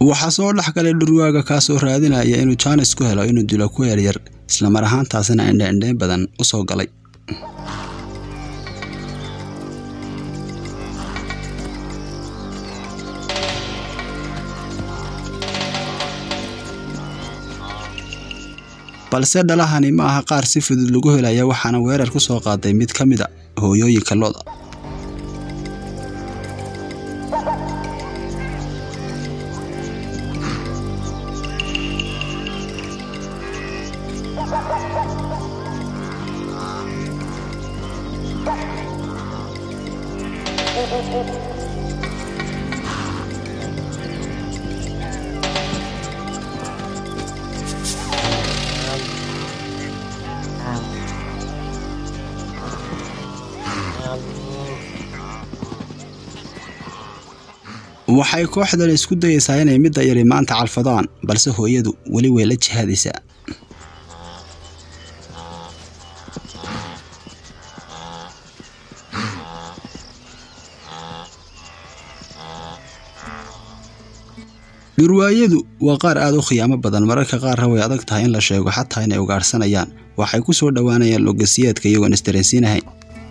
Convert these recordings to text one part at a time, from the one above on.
waxaa soo dhex galay dhurwaaga kaasoo raadinaya inuu jaanis ku helo inuu dilo ku yaryar islamar ahaantaasina indheindheyn badan u soo galay balse dhalahani ma aha qaar si fudud lagu helaya waxaana weerar ku soo qaaday mid ka mid a hooyooyinka lo'da waxay kooxdan isku dayeysaa inay midda yari maanta calfadaan balse hooyadu weli way la jihaadaysaa dhurwaayadu waa qaar aad u khiyaamo badan mararka qaarna way adag tahay in la sheego xataa inay ugaadhsanayaan waxay ku soo dhowaanayaan logasiyeedka iyagoon isdareensiinahayn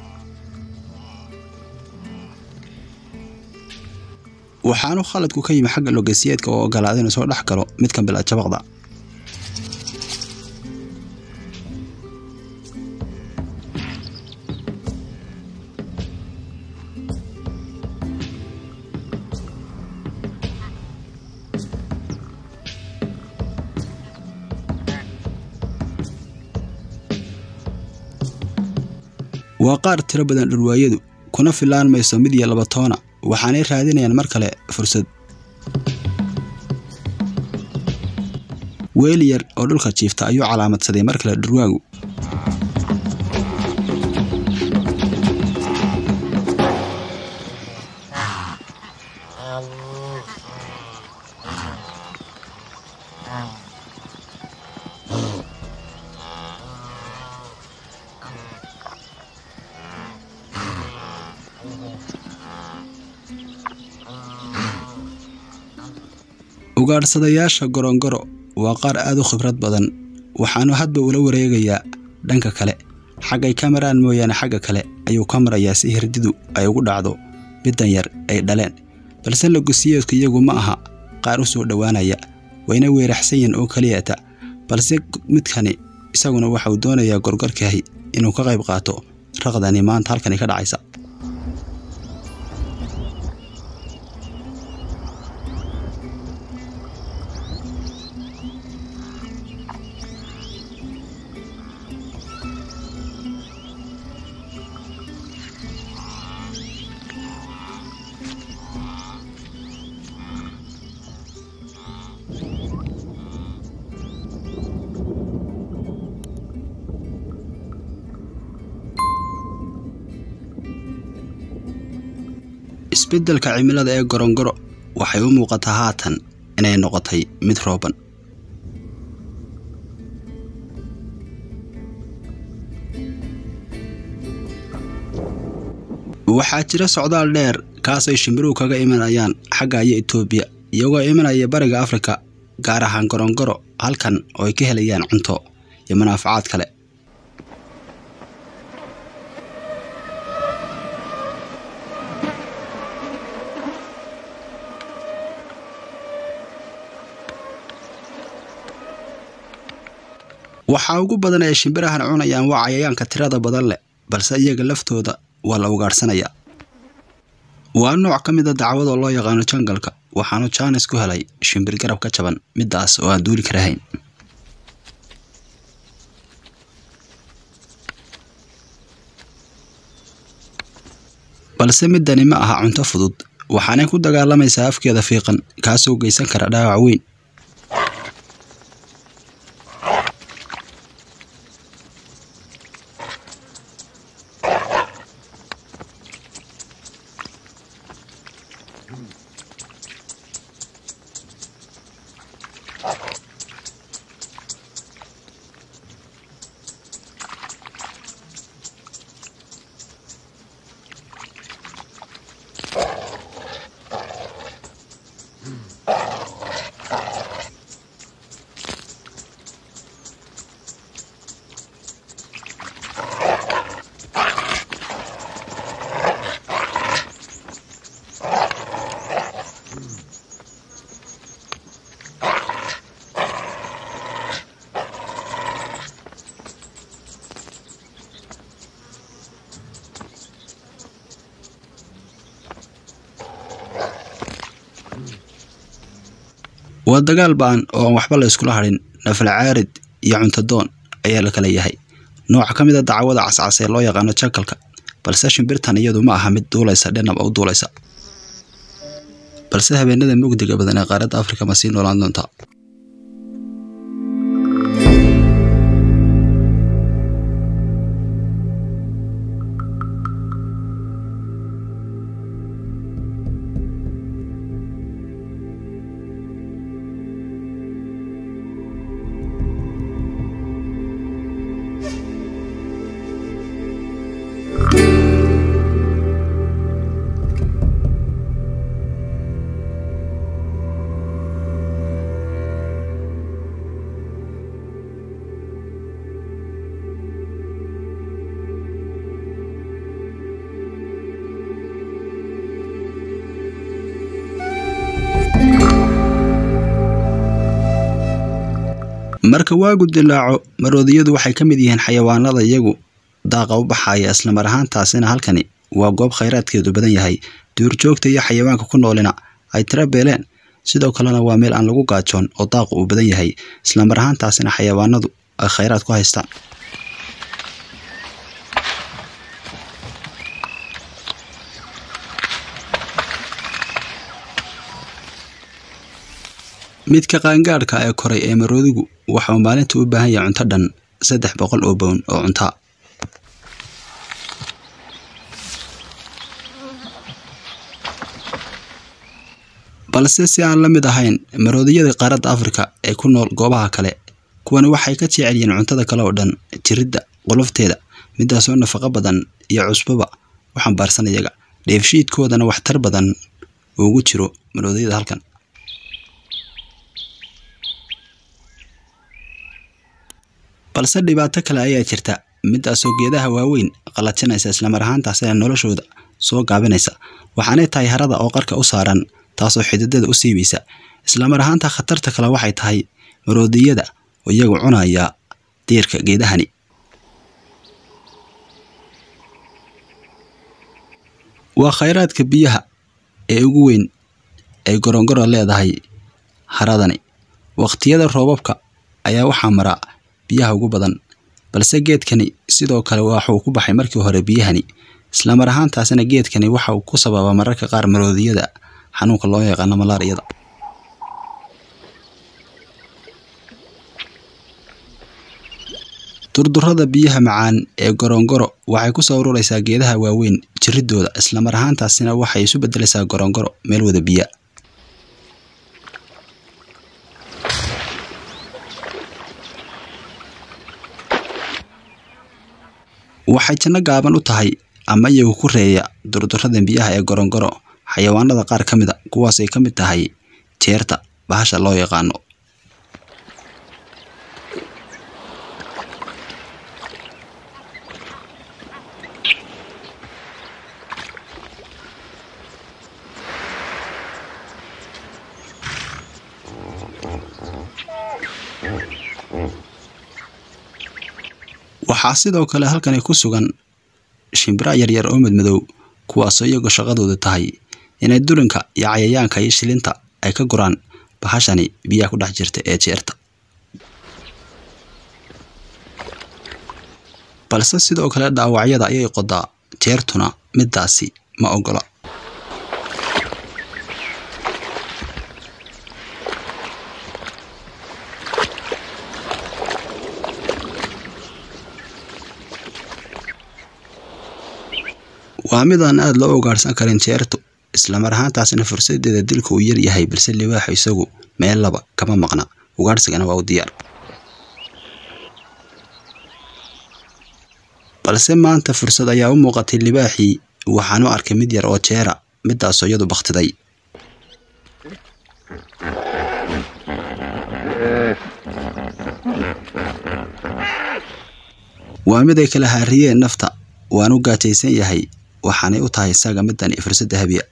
waxaanu khaladku ka yimi xagga logasiyeedka oo ogolaaday inuu soo dhex galo mid ka bila jabaqda waa qaar tiro badan dhurwaayadu kuna filaan mayso mid iyo laba toona waxaanay raadinayaan mar kale fursad weel yar oo dhulka jiifta ayuu calaamadsaday mar kale dhurwaagu ugaadhsadayaasha gorongoro waa qaar aad u khibrad badan waxaanu hadba ula wareegayaa dhanka kale xaggay ka maraan mooyaane xagga kale ayuu ka marayaa si hirdidu ay ugu dhacdo middan yar ay dhaleen balse logosiyeedku iyagu ma aha qaar u soo dhowaanaya wayna weeraxsan yihiin oo keliyata balse midkani isaguna waxauu doonayaa gorgorkaahi inuu ka qayb qaato raqdani maanta halkani ka dhacaysa isbeddelka cimilada ee gorongoro waxay u muuqataa haatan inay noqotay mid rooban waxaa jira socdaal dheer kaasay shimbiruhu kaga imanayaan xagga iyo etoobiya iyagoo imanaya bariga afrika gaar ahaan gorongoro halkan oo ay ka helayaan cunto iyo manaafacaad kale waxaa ugu badan ay shimbirahan cunayaan waa cayayaanka tirada badan leh balse iyaga laftooda waa la ugaadhsanayaa waa nooc ka mid a dacwadoo loo yaqaano jangalka waxaanu jaanis ku helay shimbir garab ka jaban middaas oo aan duuli karahayn balse middani ma aha cunto fudud waxaanay ku dagaalamaysaa afkeeda fiiqan kaasoo geysan kara dhaawac weyn waa dagaal ba'an oo aan waxba la iskula hadhin nafal caarid iyo cuntadoon ayaa la kala yahay nooca ka mid a dacwada cascas ee loo yaqaano jakalka balse shimbirtan iyadu ma aha mid duulaysa dhinaba u duulaysa balse habeenada mugdiga badan ee qaaradda afrika ma sii noolaan doontaa marka waagu dilaaco maroodiyadu waxay ka mid yihiin xayawaanada iyagu daaqa u baxaya islamar ahaantaasina halkani waa goob khayraadkeedu badan yahay duurjoogta iyo xayawaanka ku noolina ay tira beeleen sidoo kalena waa meel aan lagu gaajoon oo daaqu uu badan yahay islamar ahaantaasina xayawaanadu ay khayraad ku haystaan midka qaangaadhka ee koray ee maroodigu waxa uu maalinta u baahan yahay cunto dhan saddex boqol oo bown oo cuntaa balse si aan la mid ahayn maroodiyada qaaradda afrika ee ku nool goobaha kale kuwani waxay ka jecel yihiin cuntada kale oo dhan jiridda qolofteeda midaasoo nafaqo badan iyo cusbaba u xambaarsan iyaga dheefshiidkoodana waxtar badan ugu jiro maroodiyada halkan balse dhibaato kale ayaa jirta midaasoo geedaha waaweyn qalajinaysa islamar ahaantaasina noloshooda soo gaabinaysa waxaanay tahay harada oo qarka u saaran taasoo xididada u siibaysa islamar ahaanta khatarta kale waxay tahay maroodiyada oo iyagu cunaya diirka geedahani waa khayraadka biyaha ee ugu weyn ay gorongoro leedahay haradani waqtiyada roobabka ayaa waxaa mara biyaha ugu badan balse geedkani sidoo kale waxuu ku baxay markii hore biyahani islamar ahaantaasina geedkani waxa uu ku sababa mararka qaar maroodiyada xanuunka loo yaqaano malaariyada durdurada biyaha macaan ee gorongoro waxay ku soo ururaysaa geedaha waaweyn jiridooda islamar ahaantaasina waxay isu bedelaysaa gorongoro meel wada biya waxay janno gaaban u tahay ama iyagu ku reeya durdurada biyaha ee gorongoro xayawaanada qaar ka mida kuwaasay ka mid tahay jeerta bahasha loo yaqaano waxaa sidoo kale halkani ku sugan shimbira yaryar oo madmadow kuwaasoo iyagu shaqadoodu tahay inay dulinka iyo cayayaanka iyo shilinta ay ka guraan bahashani biyaha ku dhex jirta ee jeerta balse sidoo kale dhaawacyada ayay qodaa jeertuna midaasi ma ogola waa mid aan aada loo ugaadhsan karin jeertu islamar ahaantaasina fursadeeda dilka uu yar yahay balse libaaxu isagu meel laba kama maqna ugaadhsigana waa u diyaar balse maanta fursad ayaa u muuqatay libaaxii waxaan u arkay mid yar oo jeera midaasoo iyadu bakhtiday waa mid ay kala haariyeen nafta waan u gaajaysan yahay waxaanay u tahay isaga midani fursadda habiya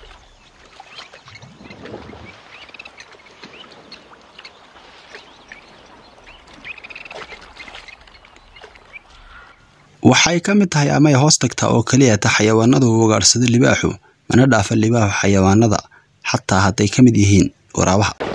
waxay ka mid tahay amay hoos tagtaa oo keliya ta xayawaanada uu ugaadhsado libaaxu mana dhaafa libaaxu xayawaanada xataa hadday ka mid yihiin waraabaha